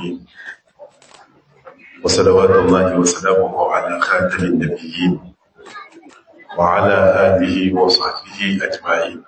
العالمين وصلوات الله وسلامه على خاتم النبيين وعلى آله وصحبه أجمعين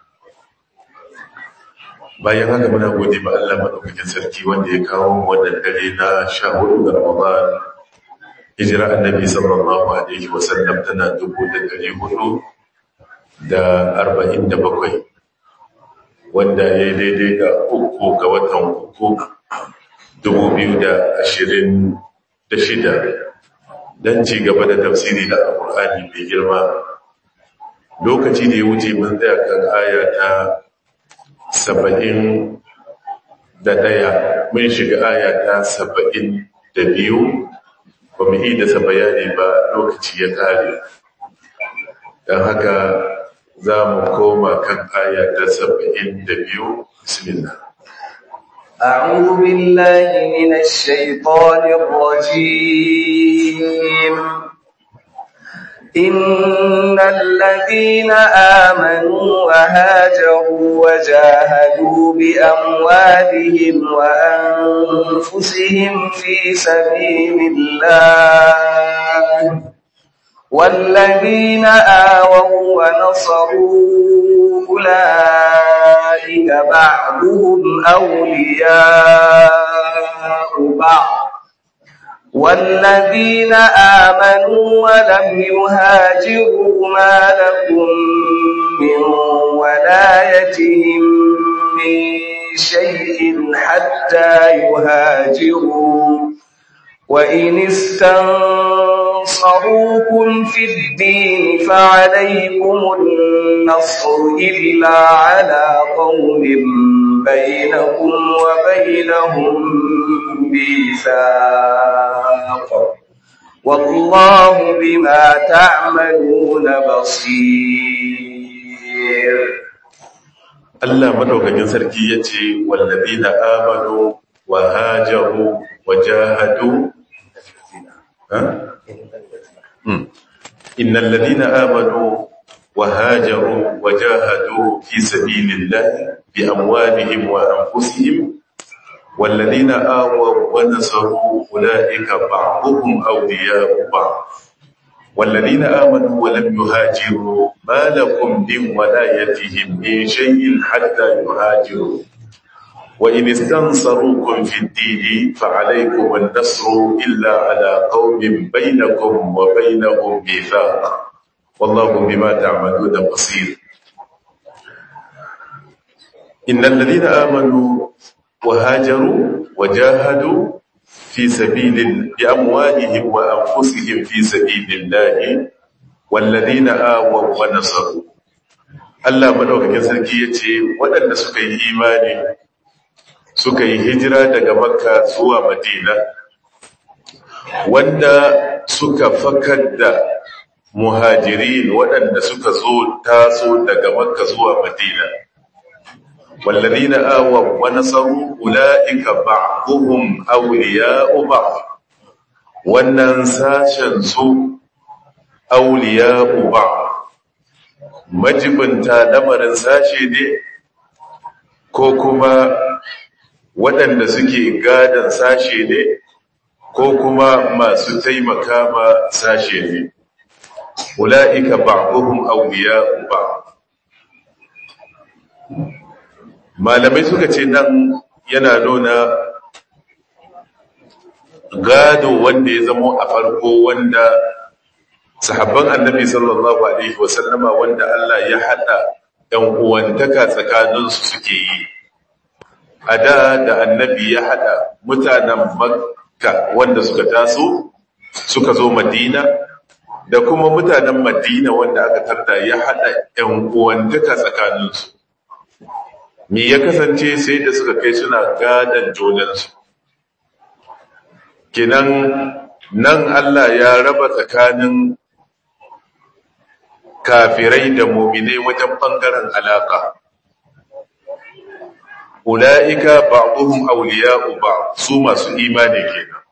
bayan haka muna gode ma Allah madaukakin sarki wanda ya kawo wannan dare na sha hudu ga Ramadan hijira annabi sallallahu alaihi wa sallam tana dubu da dari hudu da arba'in da bakwai wanda ya yi daidai da uku ga watan uku dubu biyu da ashirin da shida don ci gaba da tafsiri da alƙur'ani mai girma lokaci da ya wuce mun tsaya kan aya ta saba'in da ɗaya mun shiga aya ta saba'in da biyu ba mu yi da bayani ba lokaci ya kare don haka za mu koma kan aya ta saba'in da biyu bismillah أعوذ بالله من الشيطان الرجيم إن الذين آمنوا وهاجروا وجاهدوا بأموالهم وأنفسهم في سبيل الله والذين آووا ونصروا أولئك بعضهم أولياء بعض والذين آمنوا ولم يهاجروا ما لكم من ولايتهم من شيء حتى يهاجروا وإن استنصروكم في الدين فعليكم النصر إلا على قوم بينكم وبينهم ميثاق والله بما تعملون بصير Allah madaukakin sarki yace wallazina amanu wa hajaru wa jahadu innal ladina amanu wa hajaru wa jahadu fi sabilillahi bi amwalihim wa anfusihim والذين آووا ونصروا أولئك بعضهم أولياء بعض والذين آمنوا ولم يهاجروا ما لكم من ولايتهم من شيء حتى يهاجروا وإن استنصروكم في الدين فعليكم النصر إلا على قوم بينكم وبينهم ميثاق والله بما تعملون بصير إن الذين آمنوا وهاجروا وجاهدوا في سبيل بأموالهم وأنفسهم في سبيل الله والذين آووا ونصروا Allah madaukakin sarki yace waɗanda suka yi imani suka yi hijira daga Makka zuwa Madina wanda suka fakar da muhajirin waɗanda suka zo taso daga Makka zuwa Madina والذين آووا ونصروا أولئك بعضهم أولياء بعض wannan sashen su auliya'u ba majibinta lamarin sashe ne ko kuma waɗanda suke gadon sashe ne ko kuma masu taimaka ma sashe ne ula'ika ba'duhum auliya'u ba malamai suka ce nan yana nuna gado wanda ya zamo a farko wanda sahabban annabi sallallahu alaihi wasallama wanda Allah ya hada ɗan uwantaka tsakaninsu suke yi a da da annabi ya hada mutanen makka wanda suka taso suka zo madina da kuma mutanen madina wanda aka tarda ya hada ɗan uwantaka tsakaninsu me ya kasance sai da suka kai suna gadan junansu kinan nan Allah ya raba tsakanin kafirai da muminai wajen bangaren alaka ula'ika ba'dhum awliya'u ba'd su masu imani kenan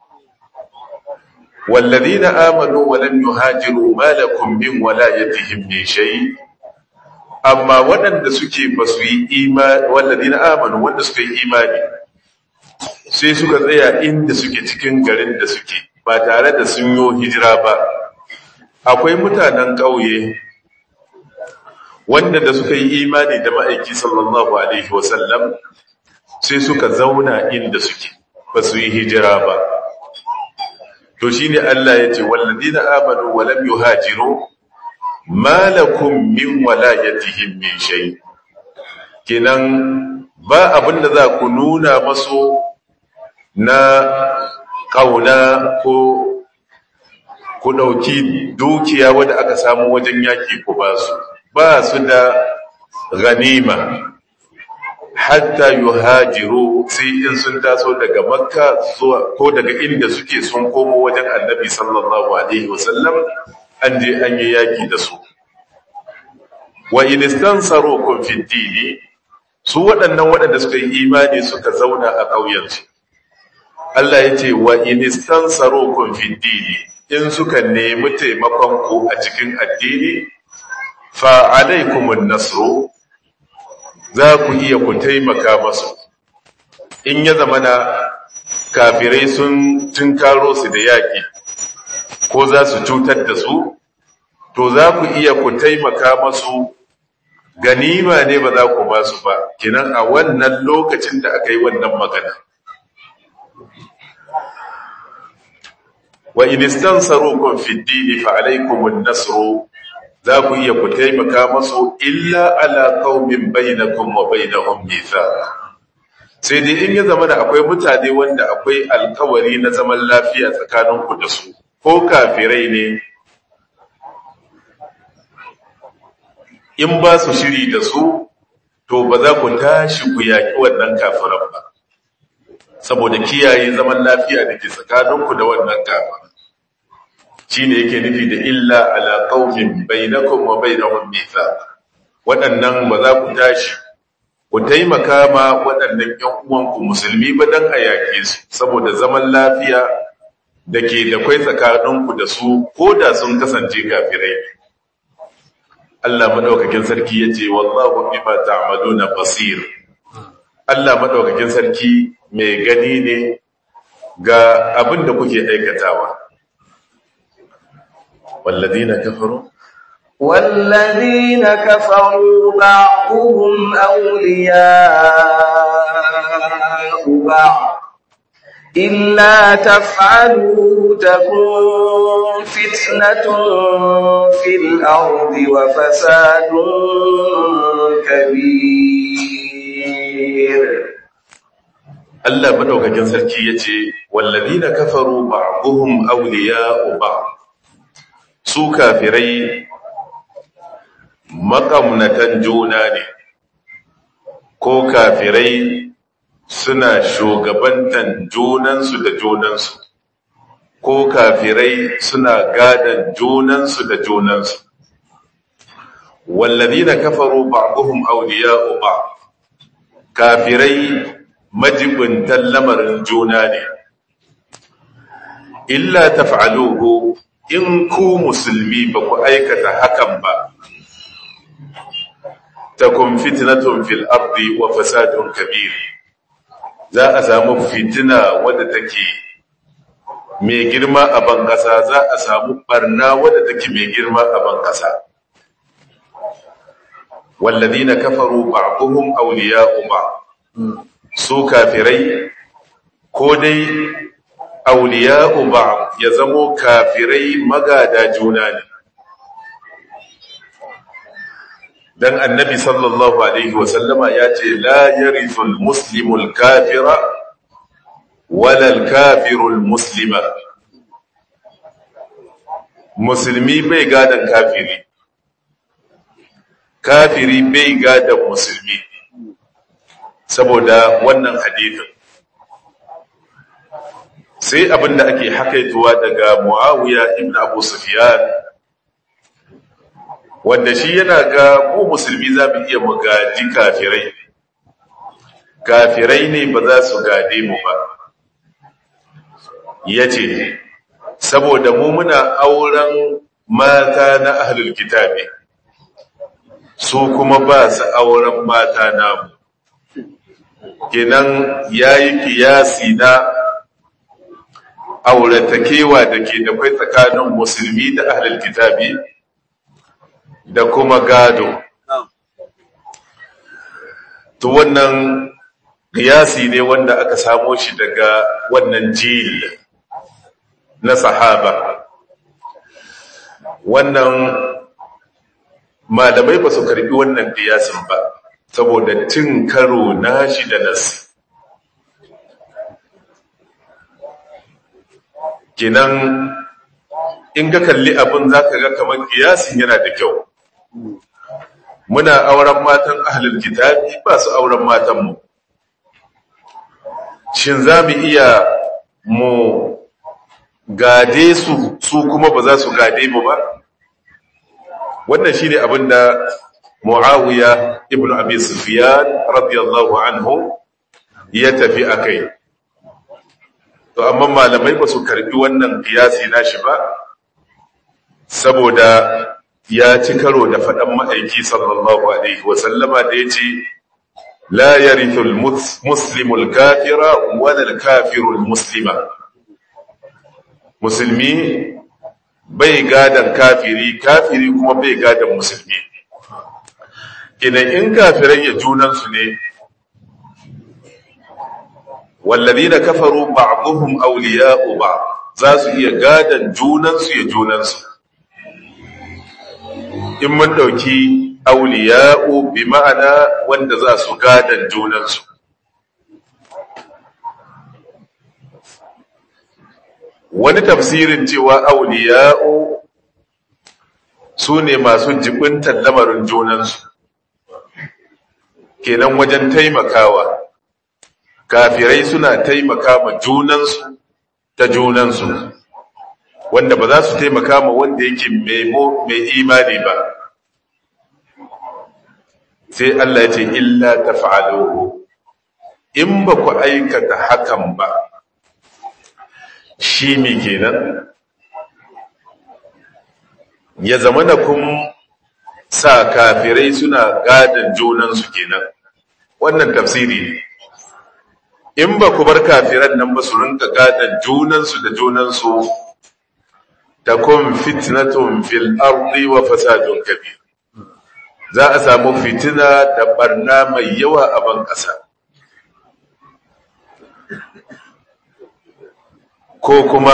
والذين آمنوا ولم يهاجروا ما لكم من ولايتهم من شيء amma waɗanda suke ba su yi imani waɗanda amanu wanda suka yi imani sai suka tsaya inda suke cikin garin da suke ba tare da sun yi hijira ba akwai mutanen ƙauye wanda da suka yi imani da ma'aiki sallallahu alaihi wasallam sai suka zauna inda suke ba su yi hijira ba to shine Allah ya ce walladina amanu wa lam yuhajiru ma lakum min walayatihim min shay kenan ba abinda za ku nuna masu na kauna ko ku dauki dukiya wanda aka samu wajen yaki ku ba su ba su da ganima hatta yuhajiru sai in sun taso daga makka zuwa ko daga inda suke sun komo wajen annabi sallallahu alaihi wasallam an je an yi yaki da su wa in istansarukum fi dini su waɗannan waɗanda suka yi imani suka zauna a ƙauyensu Allah ya ce wa in istansarukum fi dini in suka nemi taimakon ku a cikin addini fa alaikumun nasru za ku iya ku taimaka masu in ya zama na kafirai sun tunkaro su da yaƙi ko za su cutar da su to za ku iya ku taimaka masu ganima ne ba za ku ba su ba kinan a wannan lokacin da aka yi wannan magana wa in istansarukum fi dini fa alaykumun nasru za ku iya ku taimaka masu illa ala qaumin bainakum wa bainahum mithaq sai dai in ya zama da akwai mutane wanda akwai alkawari na zaman lafiya tsakanin ku da su ko kafirai ne in ba su shiri da su to ba za ku tashi ku yaki wannan kafiran ba saboda kiyaye zaman lafiya da ke tsakaninku da wannan kafiran shi ne yake nufi da illa ala qaumin bainakum wa bainahum mithaq waɗannan ba za ku tashi ku taimaka ma waɗannan ƴan uwanku musulmi ba dan a yake su saboda zaman lafiya da ke da kwai tsakaninku da su ko da sun kasance kafirai Allah madaukakin sarki yace wallahu bima ta'maluna basir Allah madaukakin sarki mai gani ne ga abin da kuke aikatawa والذين كفروا والذين كفروا بعضهم أولياء بعض إلا تفعلوا تكون فتنة في الأرض وفساد كبير Allah madaukakin sarki yace walladina kafaru ba'dhum awliya'u ba'd su kafirai makamnatan juna ne ko kafirai suna shugabantan junansu da junansu ko kafirai suna gadan junansu da junansu walladina kafaru ba'dhum awliya'u ba'd kafirai majibuntan lamarin juna ne illa taf'aluhu in ku musulmi ba ku aikata hakan ba takun fitnatun fil ardi wa fasadun kabir za a samu fitina wadda take mai girma a ban kasa za a samu barna wadda take mai girma a ban kasa walladina kafaru ba'dhum awliya'u ba su kafirai ko dai awliya'u ba ya zamo kafirai magada juna ne dan annabi sallallahu alaihi wasallama ya ce la yarithul muslimul kafira wala al kafirul muslima musulmi bai gadan kafiri kafiri bai gadan musulmi saboda wannan hadithin sai abinda ake hakaituwa daga muawiya ibn abu sufyan wanda shi yana ga mu musulmi za mu iya mu gaji kafirai kafirai ne ba za su gade mu ba ya ce saboda mu muna auren mata na ahlul kitabi su kuma ba su auren mata namu kenan ya yi kiyasi na auratakewa da ke da kwai tsakanin musulmi da ahlul kitabi da kuma gado to wannan kiyasi ne wanda aka samo shi daga wannan jil na sahaba wannan malamai ba su karbi wannan kiyasin ba saboda cin karo nashi da nasi kinan in ka kalli abin za ka ga kamar kiyasin yana da kyau muna auren matan ahlul kitabi ba su auren matanmu shin za mu iya mu gade su su kuma ba za su gade mu ba wannan shine abin da muawiya ibn abi sufyan radiyallahu anhu ya tafi akai to amma malamai ba su karbi wannan kiyasi nashi ba saboda ya ci karo da faɗan ma'aiki sallallahu alaihi wasallama da ya ce la yarithul muslimul kafira wala kafirul muslima musulmi bai gadan kafiri kafiri kuma bai gadan musulmi idan in kafirai ya junansu ne والذين كفروا بعضهم أولياء بعض za su iya gadan junansu ya junansu in mun ɗauki auliya'u bi ma'ana wanda za su gadan junansu wani tafsirin cewa auliya'u su ne masu jibintar lamarin junansu kenan wajen taimakawa kafirai suna taimaka ma junansu ta junansu wanda ba za su taimaka ma wanda yake mai imani ba sai Allah ya ce illa taf'aluhu in ba ku aikata hakan ba shi ne kenan ya zama da kun sa kafirai suna gadon junansu kenan wannan tafsiri ne in ba ku bar kafiran nan ba su rinka gadon junansu da junansu ta kun fitnatun fil ardi wa fasadun kabir za a samu fitina da barna mai yawa a ban ƙasa ko kuma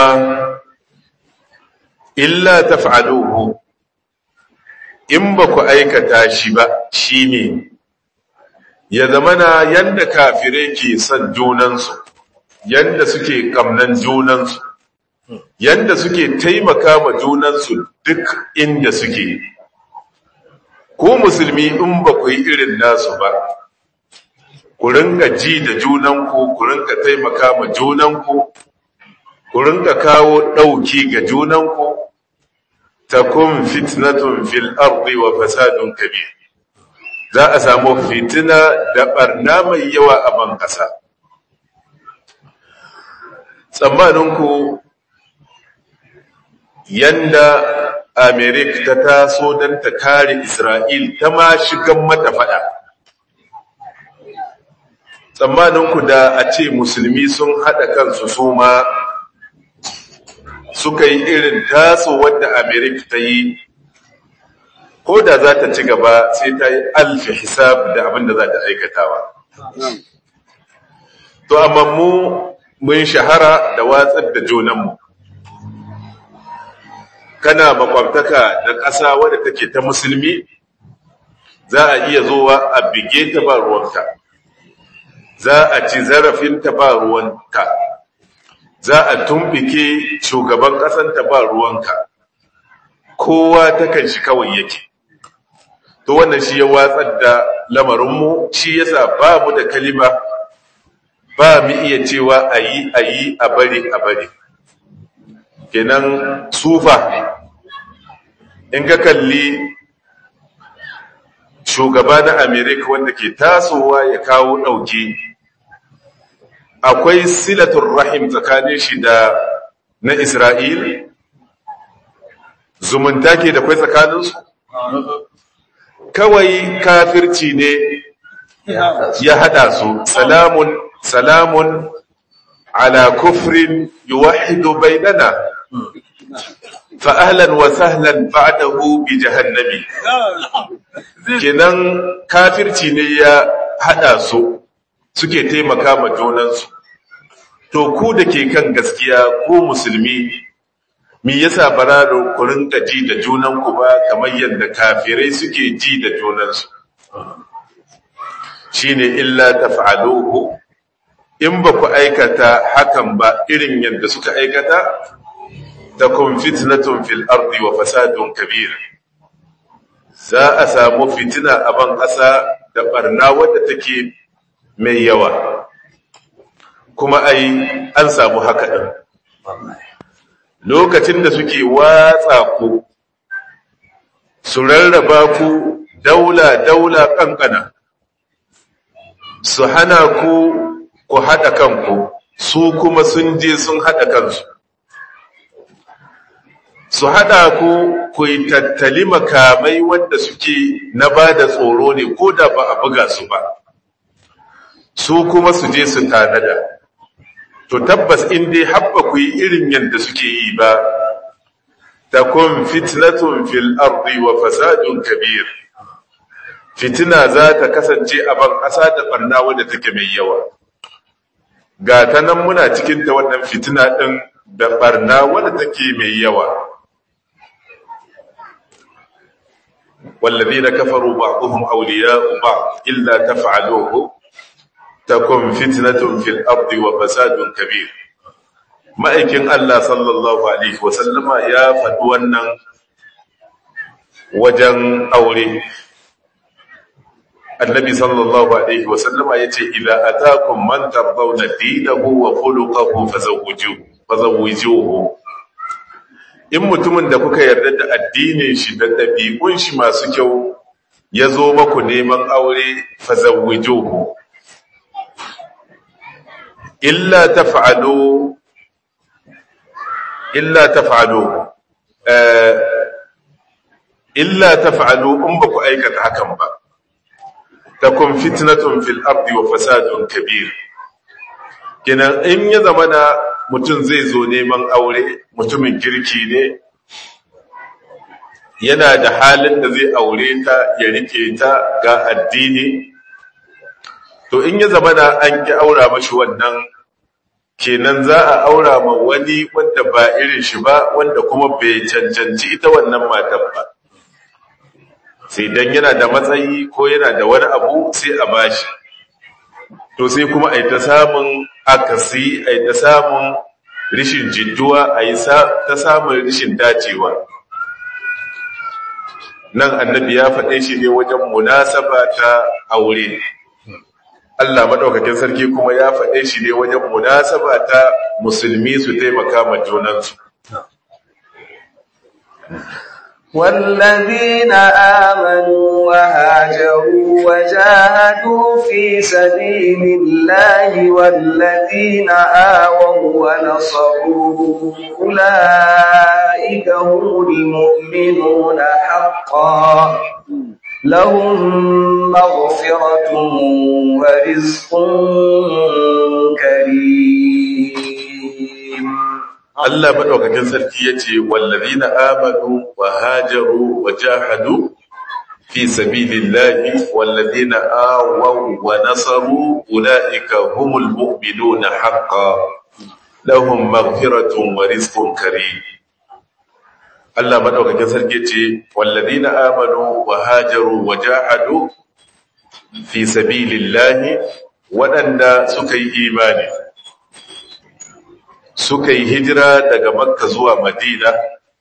illa taf'aluhu in ba ku aikata shi ba shine ya zamana yanda kafirai ke son junansu yanda suke kamnan junansu yanda suke taimaka ma junansu duk inda suke ko musulmi in ba ku yi irin nasu ba ku ringa ji da junanku ku ringa taimaka ma junanku ku ringa kawo ɗauki ga junanku takun fitnatun fil ardi wa fasadun kabir za a samu fitina da barna mai yawa a ban ƙasa tsammaninku yanda amerik ta taso don ta kare isra'il ta ma shigan mata fada tsammaninku da a ce musulmi sun haɗa kansu su ma suka yi irin taso wadda amerik ta yi ko da za ta ci gaba sai ta yi alfi hisab da abin da za ta aikatawa. To, amma mu mun shahara da watsar da junanmu. Kana makwabtaka da ƙasa wadda take ta musulmi, za a iya zuwa a bige ta ba ruwanka, za a ci zarafinta ba ruwanka, za a tumbike shugaban ƙasanta ba ruwanka, kowa takan shi kawai yake. to wannan shi ya watsar da lamarinmu shi yasa ba mu da kalima ba mu iya cewa a yi a yi a bari a bari kenan sufa in ka kalli shugaba na amerika wanda ke tasowa ya kawo ɗauki akwai silatun rahim tsakanin shi da na isra'il zumunta ke da kwai tsakaninsu kawai kafirci ne ya hada su salamun salamun ala kufrin yuwahhidu bainana fa ahlan wa sahlan ba'dahu bi jahannami kenan kafirci ne ya hada su suke taimaka ma junansu to ku da ke kan gaskiya ku musulmi me yasa bara da ku rinka ji da junanku ba kamar yadda kafirai suke ji da junansu shine illa taf'aluhu in ba ku aikata hakan ba irin yadda suka aikata takun fitnatun fil ardi wa fasadun kabir za a samu fitina a ban ƙasa da barna wadda take mai yawa kuma ai an samu haka ɗin lokacin da suke watsa ku su rarraba ku daula-daula ƙanƙana su hana ku ku haɗa kanku su kuma sun je sun haɗa kansu su haɗa ku ku yi tattali makamai wanda suke na ba da tsoro ne ko da ba a buga su ba su kuma su je su tanada to tabbas in dai habba ku yi irin yadda suke yi ba takun fitnatun fil ardi wa fasadun kabir fitina za ta kasance a ban ƙasa da barna wadda take mai yawa ga ta nan muna cikin ta wannan fitina ɗin da barna wadda take mai yawa والذين كفروا بعضهم أولياء بعض إلا تفعلوه تكن فتنة في الأرض وفساد كبير ma'aikin Allah sallallahu Alaihi wasallama ya faɗi wannan wajen aure. Annabi sallallahu Alaihi wasallama ya ce, "Ila a takun mantar zauna dinahu wa fulukahu fazawujuhu." In mutumin da kuka yarda da addinin shi da ɗabi'un shi masu kyau ya zo maku neman aure fazawujuhu. Illa ta fa'alo illa taf'alu illa taf'alu in ba ku aikata hakan ba takun fitnatun fil ardi wa fasadun kabir kenan in ya zamana mutum zai zo neman aure mutumin kirki ne yana da halin da zai aure ta ya rike ta ga addini to in ya zamana an ki aura mashi wannan kenan za a aura ma wani wanda ba irin shi ba wanda kuma bai cancanci ita wannan matan ba sai dan yana da matsayi ko yana da wani abu sai a bashi to sai kuma ai ta samun akasi ai ta samun rishin jidduwa ai ta samun rishin dacewa nan annabi ya faɗe shi ne wajen munasaba ta aure Allah maɗaukakin sarki kuma ya faɗe shi ne wajen munasaba ta musulmi su taimaka ma junansu. والذين آمنوا وهاجروا وجاهدوا في سبيل الله والذين آووا ونصروا أولئك هم المؤمنون حقا لهم مغفرة ورزق كريم Allah madaukakin sarki yace wallazina amanu wa hajaru wa jahadu fi sabilillahi wallazina awaw wa nasaru ulaika humul mu'minuna haqqan lahum maghfiratun wa rizqun karim Allah madaukakin sarki ce wallazina amanu wa hajaru wa jahadu fi sabilillahi waɗanda suka yi imani suka yi hijira daga makka zuwa madina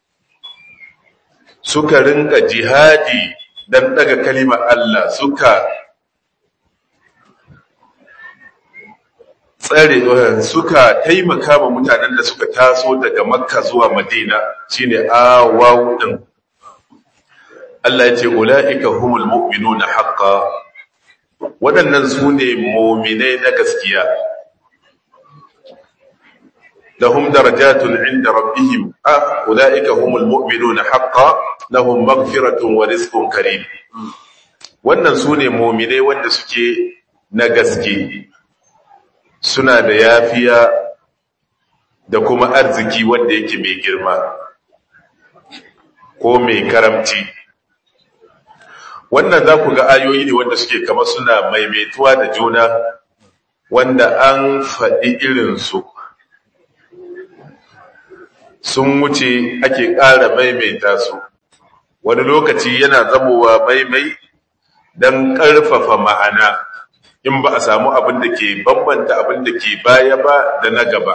suka rinka jihadi dan daga kalimar Allah suka tsare suka taimaka ma mutanen da suka taso daga makka zuwa madina shine awaw din Allah ya ce ulaika humul mu'minuna haqqan waɗannan su ne mu'minai na gaskiya lahum darajatun inda rabbihim ah ulaika humul mu'minuna haqqan lahum maghfiratun wa rizqun karim wannan su ne mu'minai wanda suke na gaske suna da yafiya da kuma arziki wanda yake mai girma ko mai karamci wannan za ku ga ayoyi ne wanda suke kama suna maimaituwa da juna wanda an faɗi irinsu sun wuce ake ƙara maimaita su wani lokaci yana zamowa maimai don ƙarfafa ma'ana in ba a samu abin da ke bambanta abin da ke baya ba da na gaba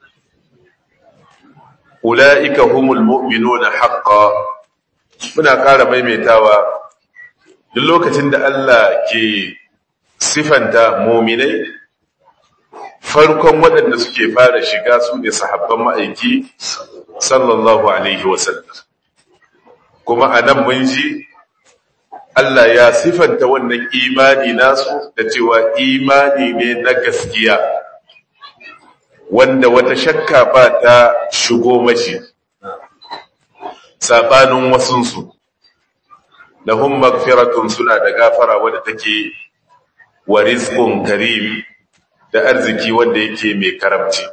ula'ika humul mu'minuna haqqa muna ƙara maimaitawa duk lokacin da Allah ke sifanta muminai farkon waɗanda suke fara shiga su ne sahabban ma'aiki sallallahu alaihi wasallam kuma a nan mun ji Allah ya sifanta wannan imani nasu da cewa imani ne na gaskiya wanda wata shakka ba ta shigo mashi sabanin wasunsu lahum magfiratun suna da gafara wadda take wa rizqun karim da arziki wanda yake mai karamci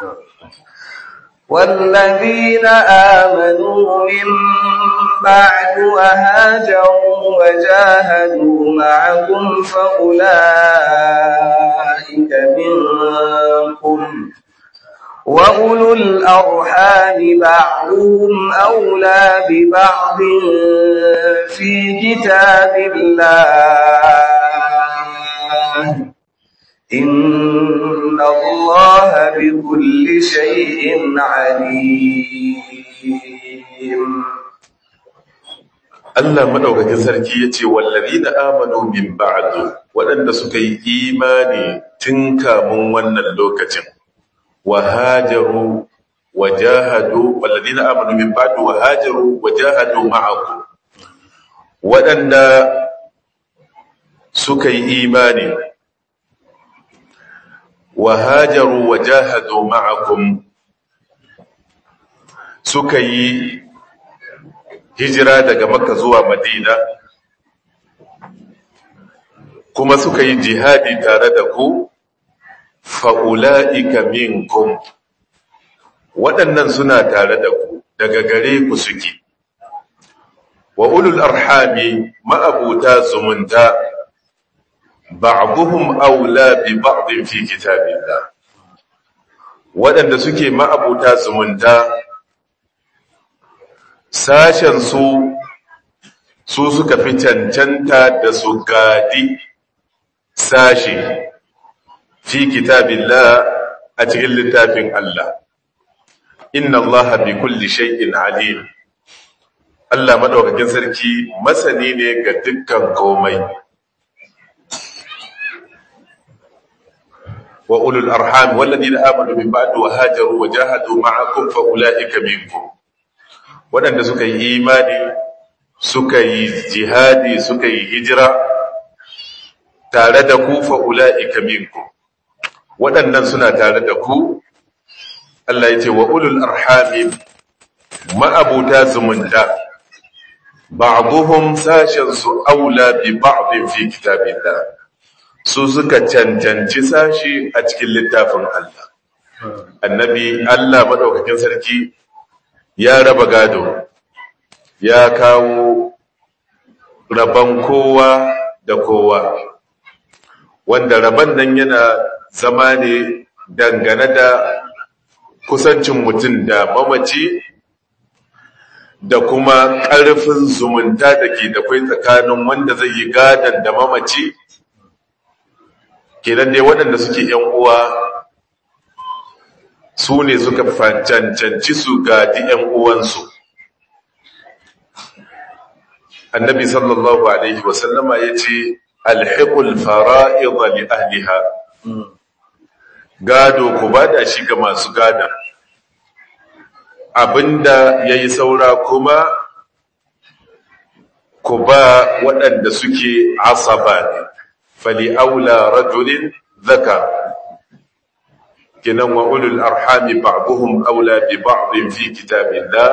والذين آمنوا من بعد وهاجروا وجاهدوا معكم فأولئك منكم وأولو الأرحام بعضهم أولى ببعض في كتاب الله إن الله بكل شيء عليم Allah madaukakin sarki yace wallazina amanu min ba'du waɗanda suka yi imani tun kamun wannan lokacin wa hajaru wa jahadu wallazina amanu min ba'du wa hajaru wa jahadu ma'akum waɗanda suka yi imani wa hajaru wa jahadu ma'akum suka yi hijira daga makka zuwa madina kuma suka yi jihadi tare da ku fa'ula'ika minkum waɗannan suna tare da ku daga gare ku suke wa ulul arhami ma'abuta zumunta ba'duhum aula bi ba'din fi kitabillah waɗanda suke ma'abuta zumunta sashen su su suka fi cancanta da su gadi sashi fi kitabillah a cikin littafin Allah inna Allah bi kulli shay'in alim Allah madaukakin sarki masani ne ga dukkan komai wa ulul arham walladina amanu min ba'd wa hajaru wa jahadu ma'akum fa ulaika minkum wadanda suka yi imani suka yi jihadi suka yi hijira tare da ku fa ulaika minkum wadannan suna tare da ku Allah yace wa ulul arham ma'abuta zumunta ba'dhum sashan su aula bi ba'd fi kitabillah su suka cancanci sashi a cikin littafin Allah. Annabi Allah maɗaukakin sarki ya raba gado, ya kawo rabon kowa da kowa, wanda rabon nan yana zama ne dangane da kusancin mutum da mamaci da kuma ƙarfin zumunta da ke da kwai tsakanin wanda zai yi gadon da mamaci. kenan dai waɗanda suke ‘yan uwa su ne suka cancanci su gadi ‘yan uwansu. Annabi sallallahu Alaihi wasallama ya ce, Alhiƙul fara'iza li ahliha, gado ku ba da shi ga masu gada, abinda ya yi saura kuma ku ba waɗanda suke asaba ne. فلأولى رجل ذكر كنن وأولو الأرحام بعضهم أولى ببعض في كتاب الله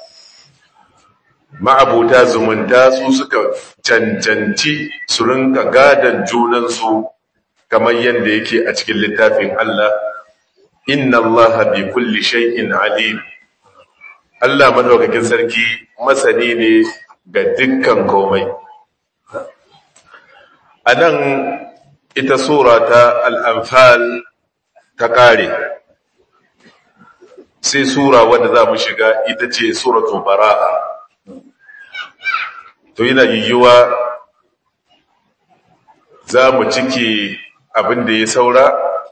ma'abuta zumunta su suka cancanci su rinka gadon junansu kamar yadda yake a cikin littafin Allah inna Allah bi kulli shay'in alim Allah madaukakin sarki masani ne ga dukkan komai anan ita sura ta al-anfal ta kare sai sura wadda za mu shiga ita ce suratul bara'a to yana yiwuwa za mu ciki abin da ya saura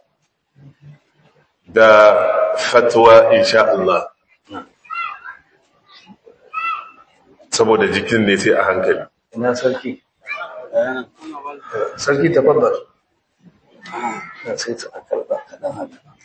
da fatwa insha Allah saboda jikin ne sai a hankali ina sarki sarki tafaddal sai ta karba kadan haka